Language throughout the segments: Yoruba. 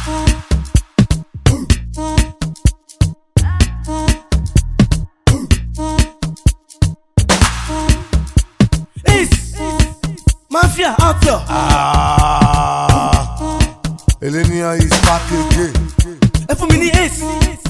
Ace Mafia outlaw Elenia is back again. ẹ fún mi ní Ace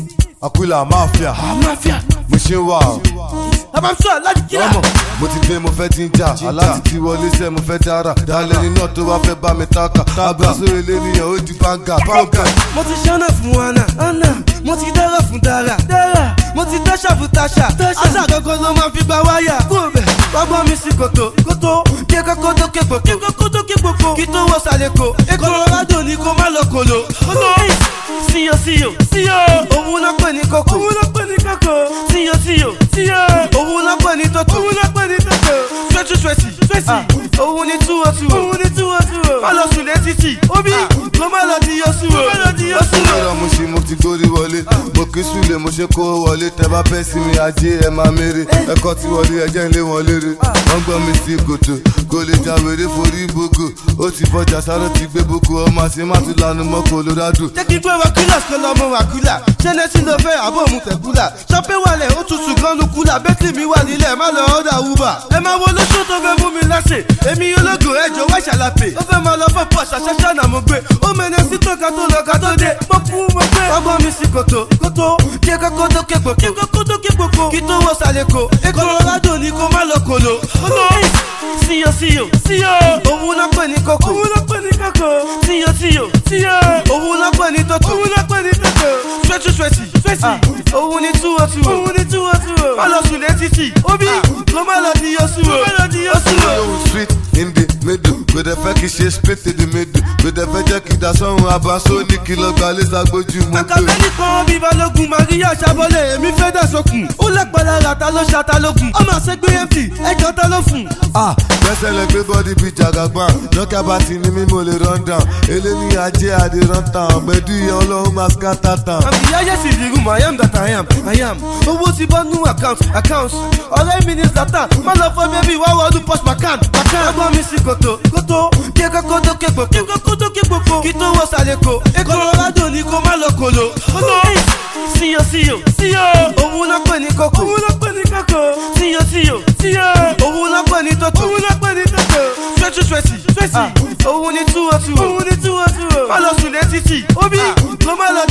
Aquila Mafia. Mafia Mo ṣe ń wà o. Abamsọ láti kíra Ọmọ mo ti dé mo fẹ́ ti ń jà. Aláti ti wọlé sẹ́ mo fẹ́ dára. Dalẹ̀ ni náà tó bá fẹ́ bá mi tákà. Abraso eléníyàn ó di banga. Banga. mo ti ṣáná fún Anna Anna mo ti dára fún Dara Dara mo ti dáṣà fún Tasha Tasha gangan ló máa fi gba wáyà kúrò bẹ̀ gbọ́gbọ́ mi sí kòtò kòtò kí kókó tó ké pòpò kí kókó tó ké pòpò kí tó wọ sàlẹ̀kò Colorado ni kó má lọ kòló kòtò síyọ síyọ síyọ òun náà pè ní kókó òun náà pè ní kókó síyọ síyọ síyọ òun náà pè ní tọ́tò òun náà pè ní tọ́tò sweaty sweaty sweaty òun ní túwọ́ túwọ́ òun ní túwọ́ túwọ́ má lọ sùn létí obi kó má lọ di yọ súwọ́ má lọ di yọ súwọ́. Lọ́rọ̀ mo ṣe mo ti gbórí wọlé. Mo kí súlẹ̀ mo ṣe kó wọlé. Tẹ bá fẹ́ sí mi ajé ẹ máa mèrè. Ẹ̀kọ́ ti wọlé ẹjẹ́ ń lé wọn lérè. Wọ́n gbọ́ mi sí kòtò. Kò lè jà wèrè forí gbogbo. Ó ti fọjà sáré ti gbé boko. Ọmọ àṣẹ má tún lanu mọ́ Colorado. jẹ́ kí n gbé wákìlà kó lọ mọ wákìlà ṣẹ́nẹ́sì ló fẹ́ àbọ̀ òun tẹ̀kúlà ṣọ́pẹ́ wàlẹ̀ ó tutù gan ló kúlà bẹ́tì mi wà nílẹ̀ má lọ ọ́dà uber. ẹ máa wo lóṣù tó fẹ́ mú mi láṣẹ èmi ológo ẹjọ́ wá ṣàlàpè ó fẹ́ máa lọ fẹ́ pọ̀ ṣàṣàṣà náà mo gbé ó mẹ́nẹ́ sí tó ká tó lọ ká tó dé mo kú mo gbé. ọgbọ́n mi sí kòtò kòtò kí kókó tó ké pòpò kí kókó tó ké pòpò kí tó wọ sàlẹ̀kò Colorado ni kó má lọ kòló. kòtò síyọ síyọ síyọ òun náà pè ní kókó òun náà pè ní kókó síyọ síyọ síyọ òun náà pè ní tọ́tò òun náà pè ní tọ́tò sweaty sweaty sweaty òun ní túwọ́ túwọ́ òun ní túwọ́ túwọ́ má lọ sùn létí obi kó má lọ di yọ súwọ́ má lọ di yọ súwọ́. Yo, street in the middle. Kò dẹ̀ fẹ́ kí ṣe split in the middle. Kò dẹ̀ fẹ́ jẹ́ kí dasọ́run abaso ní kìlọ̀ gba lẹ́sà gbójú mo gbé. akabẹ́ni kan bí balógun maria sábọ́lẹ̀ èmi fẹ́ dà sókun ó lẹ́pẹ̀lẹ́ ra ta ló ṣa ta lókun ọmọ àṣegbé mt ẹjọ́ ta ló fún. Ah, gbẹ́sẹ̀ lẹ gbé bọ́dí bíi jagaban. Lọ́kà bá ti ní mí mo lè run down. Eléni ajé adé run town. Gbẹ̀dú ìyá ọlọ́run máa scatter town. àmì yáyẹ sì di room i am that i am i am owó ti bọ́ nú account account ọ̀rẹ́ mi ní zlatan má lọ fọ́ bẹ́bí wá wọ́ọ́dún post macan macan. ọgbọ́n mi sí kòtò kòtò kí kókó tó ké pòpò kí kókó tó ké pòpò kí tó wọ sàlẹ̀kò Colorado ni kó má lọ kòló. kòtò síyọ síyọ síyọ òun náà pè ní kókó òun náà pè ní kókó síyọ síyọ síyọ òun náà pè ní tọ́tò òun náà pè ní tọ́tò sweaty sweaty sweaty òun ní túwọ́ túwọ́ òun ní túwọ́ túwọ́ má lọ sùn létí obi kó má lọ